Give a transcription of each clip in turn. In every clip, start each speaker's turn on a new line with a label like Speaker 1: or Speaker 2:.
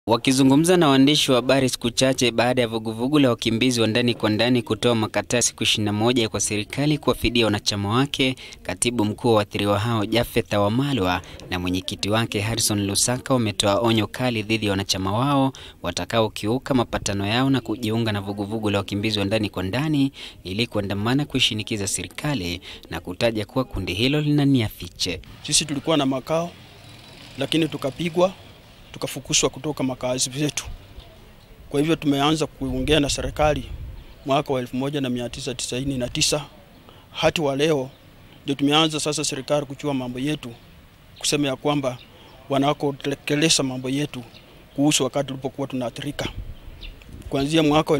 Speaker 1: Wakizungumza na waandishi wa habari siku chache baada ya vuguvugu la wakimbizi wa ndani kwa ndani kutoa makataa siku 21 kwa serikali kuwafidia wanachama wake, katibu mkuu wa waathiriwa hao Japhet Wamalwa na mwenyekiti wake Harrison Lusaka wametoa onyo kali dhidi ya wanachama wao watakaokiuka mapatano yao na kujiunga na vuguvugu la wakimbizi wa ndani kwa ndani ili kuandamana kuishinikiza serikali na kutaja kuwa kundi hilo lina nia fiche.
Speaker 2: Sisi tulikuwa na makao lakini tukapigwa tukafukushwa kutoka makazi yetu. Kwa hivyo tumeanza kuongea na serikali mwaka wa 1999 hadi wa leo ndio tumeanza sasa serikali kuchua mambo yetu, kusema ya kwamba wanakotekeleza mambo yetu kuhusu wakati tulipokuwa tunaathirika kuanzia mwaka wa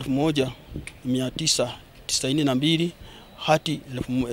Speaker 2: 1992 hadi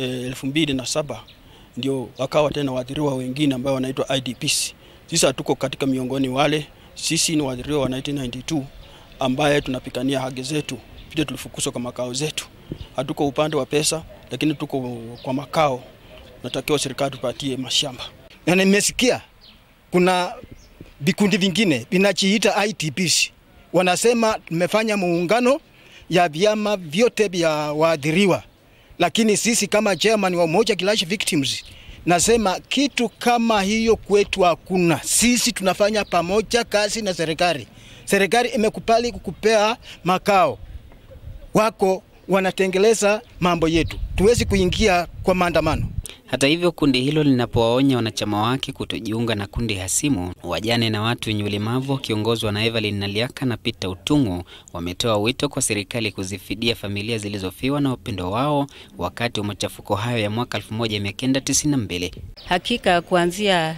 Speaker 2: 2007 ndio wakawa tena waathiriwa wengine ambao wanaitwa IDPs. Sisi hatuko katika miongoni wale, sisi ni waathiriwa wa 1992 ambaye tunapigania haki zetu. Pia tulifukuzwa kwa makao zetu, hatuko upande wa pesa, lakini tuko kwa makao. Natakiwa serikali tupatie mashamba.
Speaker 3: Na nimesikia kuna vikundi vingine vinajiita ITPs wanasema tumefanya muungano ya vyama vyote vya waathiriwa, lakini sisi kama chairman wa Umoja Clash Victims nasema kitu kama hiyo kwetu hakuna. Sisi tunafanya pamoja kazi na serikali. Serikali imekubali kukupea makao wako, wanatengeleza mambo yetu, tuwezi kuingia kwa maandamano.
Speaker 1: Hata hivyo, kundi hilo linapowaonya wanachama wake kutojiunga na kundi hasimu, wajane na watu wenye ulemavu wakiongozwa na Evelyn Naliaka na Peter Utungu wametoa wito kwa serikali kuzifidia familia zilizofiwa na wapendo wao wakati wa machafuko hayo ya mwaka 1992.
Speaker 4: Hakika kuanzia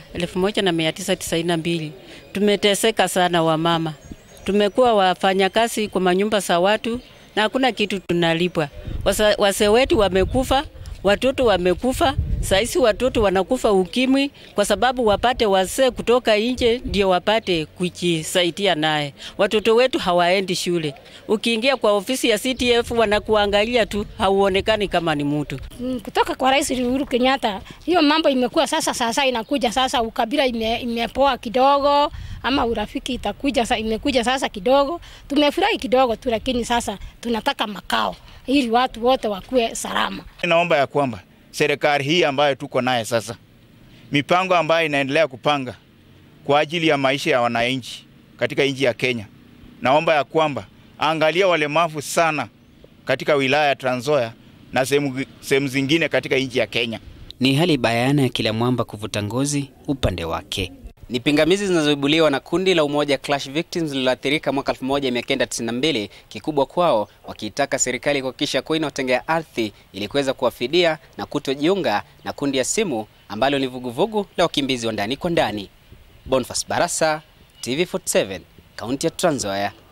Speaker 4: 1992 tumeteseka sana, wamama tumekuwa wafanyakazi kwa manyumba za watu na hakuna kitu tunalipwa. Wase wetu wamekufa, watoto wamekufa. Saisi watoto wanakufa ukimwi kwa sababu wapate wazee kutoka nje ndio wapate kujisaidia naye. Watoto wetu hawaendi shule. Ukiingia kwa ofisi ya CTF wanakuangalia tu, hauonekani kama ni mtu.
Speaker 5: Kutoka kwa Rais Uhuru Kenyatta, hiyo mambo imekuwa sasa, sasa inakuja sasa, ukabila ime, imepoa kidogo ama urafiki itakuja sasa, imekuja sasa kidogo. Tumefurahi kidogo tu, lakini sasa tunataka makao ili watu wote wakuwe salama.
Speaker 6: Naomba ya kwamba serikali hii ambayo tuko naye sasa, mipango ambayo inaendelea kupanga kwa ajili ya maisha ya wananchi katika nchi ya Kenya, naomba ya kwamba angalia walemavu sana katika wilaya ya Trans Nzoia na sehemu zingine katika nchi ya Kenya.
Speaker 1: Ni hali bayana ya kila mwamba kuvuta ngozi upande wake. Ni pingamizi zinazoibuliwa na kundi la Umoja Clash Victims lililoathirika mwaka 1992, kikubwa kwao wakiitaka serikali kuhakikisha kuwa inaotengea ardhi ili kuweza kuwafidia na kutojiunga na kundi ya simu ambalo ni vuguvugu la wakimbizi wa ndani kwa ndani. Boniface Barasa, TV47, kaunti ya Trans Nzoia.